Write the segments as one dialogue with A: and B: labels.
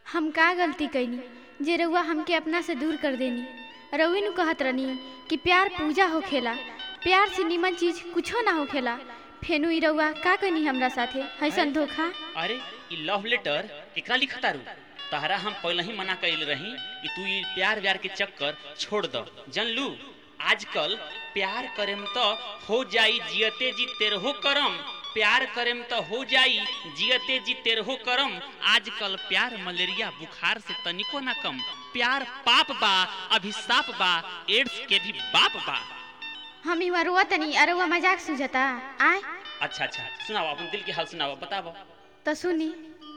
A: हम का गलती कैनी जे रउआ हमके अपना से दूर कर देनी रउई नु कहत रहनी कि प्यार पूजा होखेला प्यार से निमन चीज कुछो ना होखेला फेनु ई रउआ का कैनी हमरा साथे हैसन धोखा
B: अरे ई लव लेटर केकरा लिखा तारू तहरा हम पहले ही मना कैल रही कि तू ई प्यार व्यार के चक्कर छोड़ द जनलू आजकल प्यार करेम तो हो जाई जियते जी तेरहो करम प्यार करेम तो हो जाई जियते जी तेरहो करम आजकल प्यार मलेरिया बुखार से तनिको ना कम प्यार पाप बा अभिशाप बा एड्स के भी बाप बा
A: हम इवा रोआ तनी आ रउआ मजाक सुझता आय
B: अच्छा अच्छा सुनाओ अपन दिल के हाल सुनाओ बताओ
A: तो सुनी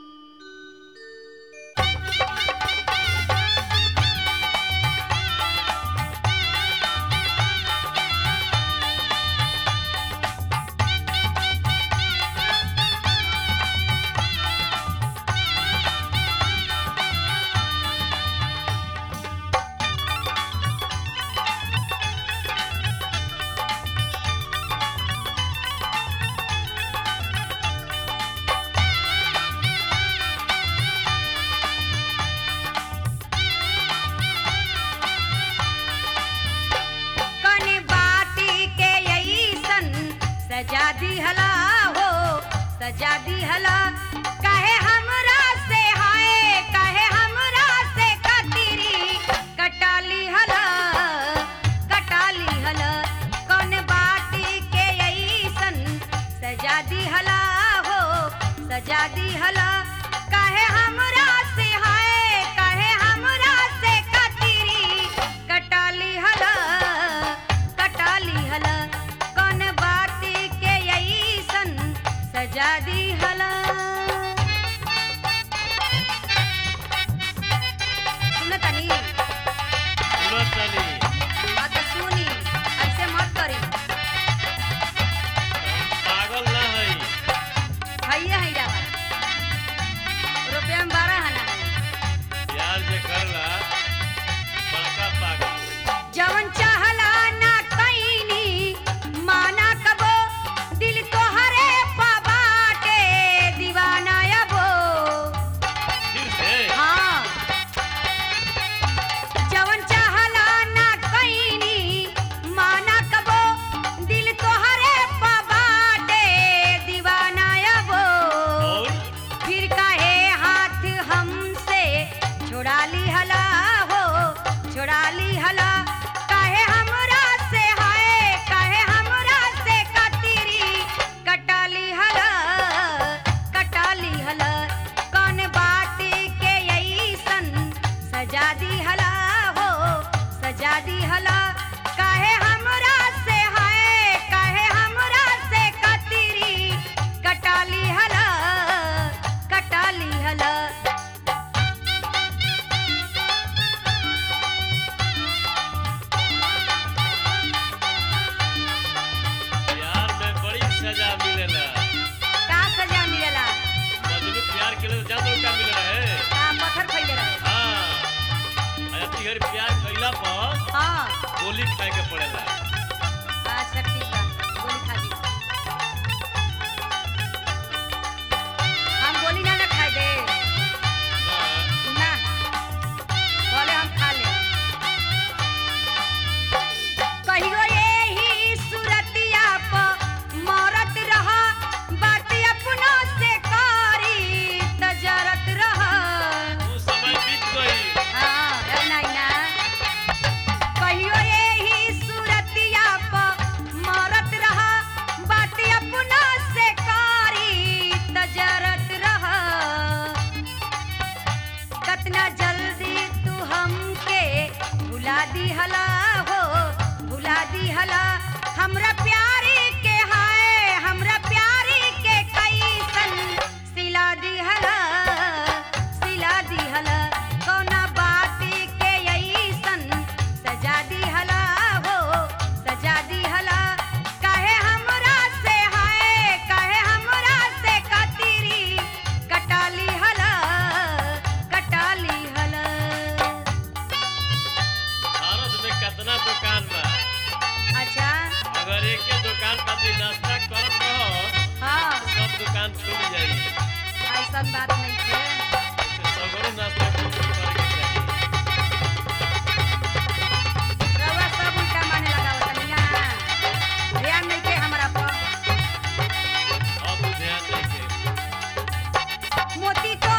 C: कने बाटी के अइसन सजा दिहला हो सजा दिहला कहे हमरा से हाय कहे हमरा से कतिरी कटाली हला कटाली हला कौन बाटी के अइसन सजा दिहला हो सजा दिहला कहे हमरा से हाय कहे हमरा से कतिरी कटाली हला कटाली हला कौन बाती के अइसन सजा दी हला सुनतनी बात सुनी ऐसे मत करी
D: पागल ना है
C: भैया है जावा रुपया में बारह हना
D: प्यार जे करला बड़का पागल
C: जवन चाहला ना कईनी माना कबो दिल तोहरे पबाटे दीवाना अबो
D: फिर से
C: हाँ जवन चाहला ना कईनी माना कबो दिल तोहरे पबाटे दीवाना अबो
D: और
C: फिर काहे हाथ हमसे छुड़ा ली हला हो छुड़ा ली हला काहे हमरा से हाय काहे हमरा से कतिरी कटाली हला कटाली हला कौन बाटी के अइसन सजा दी हला हो सजा दी हला काहे हमरा से हाय काहे हमरा से कतिरी कटाली हला कटाली हला
D: प्यार में बड़ी सजा मिलेला
C: का सजा मिलेला
D: मजनू प्यार के लिए जानो क्या मिल रहा है
C: का पत्थर खइले रहे
D: हाँ अरे तिहर प्यार कइला पर
C: हाँ
D: गोली खाए के पड़ेला
C: अच्छा ठीक बा गोली खा दी हम गोली ना ना खाए दे
D: ना
C: ना बोले हम खा ले कहियो यही सुरतिया प मरत रहा बात अपनों से करी तजरत रहा
D: वो समय बीत गई
C: हाँ रहना ही ना कहियो यही सुरतिया प मरत रहा बात अपना से कारी तजरत रहा कतना जल्दी तू हमके भुला दी हला हो भुला दी हला हमरा प्यारी के हाय हमरा प्यारी के कैसन सिला दी हला सिला दी हला कौना बाती के अइसन सजा दी हला हो सजा दी हला काहे हमरा से हाय काहे हमरा से कतिरी कटाली हला कटाली हला
D: भारत में कितना दुकान बा
C: अच्छा
D: अगर एक के दुकान पर भी नाश्ता करत रहो
C: हाँ
D: सब दुकान छूट जाई
C: ऐसा बात नहीं है
D: सगरो नाश्ता
C: मोती तो